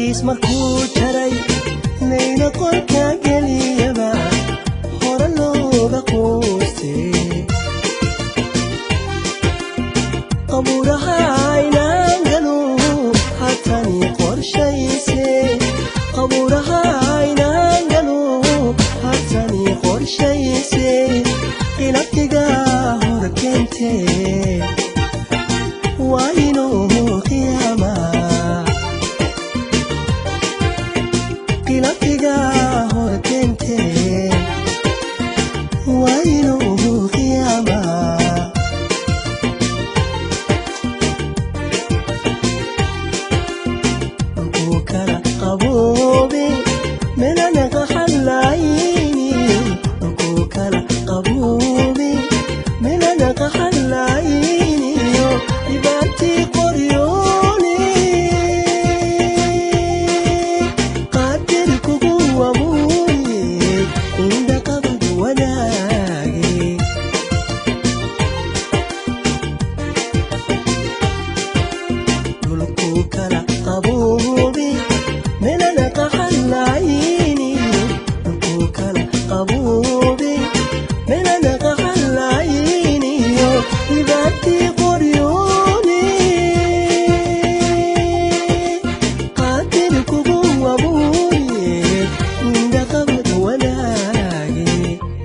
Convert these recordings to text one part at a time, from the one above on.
qays markuu jaray layna qolka geliyaba hore looga quustay qabuuraha aynaan galu hatani qorshayse qabuuraha aynaan galu hatani qorshayse ilabtiga hor keentee waa inuu qiyaama ilabtiga hor keentee waa inuu qiyaama dhulkuu kala qaboobe melana qaxallayni dhulkuu kala qaboobe melana qaxallayniyo dhibaatii qoryoone qaadir kugu wabuuye indha qabad wadaage dhulkuu kala qaboobe melana qaxallayni dhulkuu kala qaboobe melana qaxallayniyo dhibaatii qoryoone qaadir kugu wabuuye indha qabad wadaage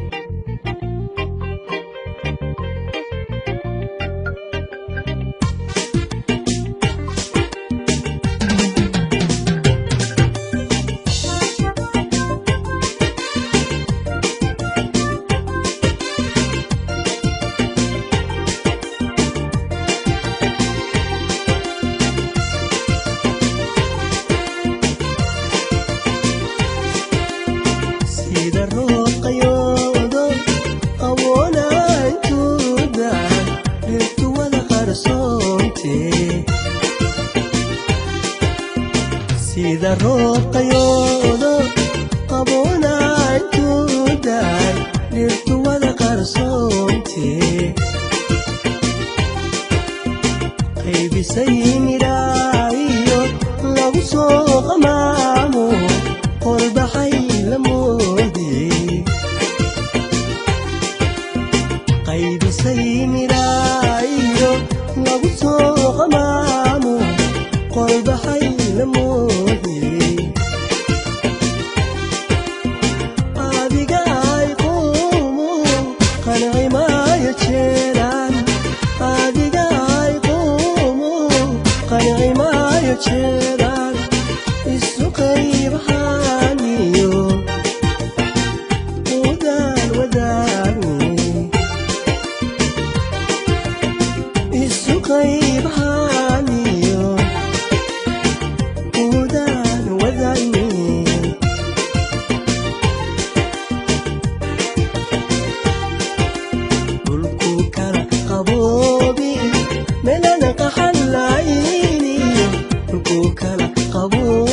sida rooqayoodo qawoolaantuuda dhirtu wada qarsoonte sida rooqayoodo qawoolaantuuda dhirtu wada qarsoonte qaybisay midhaayo lagu soo qamaamo qorbaxay la moodiyey qaybisay midhaayo lagu soo qamaamo qorbaxay la moodiyey adiga ay quumu qanci maayo jeeraan adiga ay quumu qanci maayo jeeraan isu qaybahaaniyo udaan wadaagni isu qaybahaaniyo udaan wadaagni dhulkuu kala qaboobi melana qaxallayni dhulkuu kala qaboobi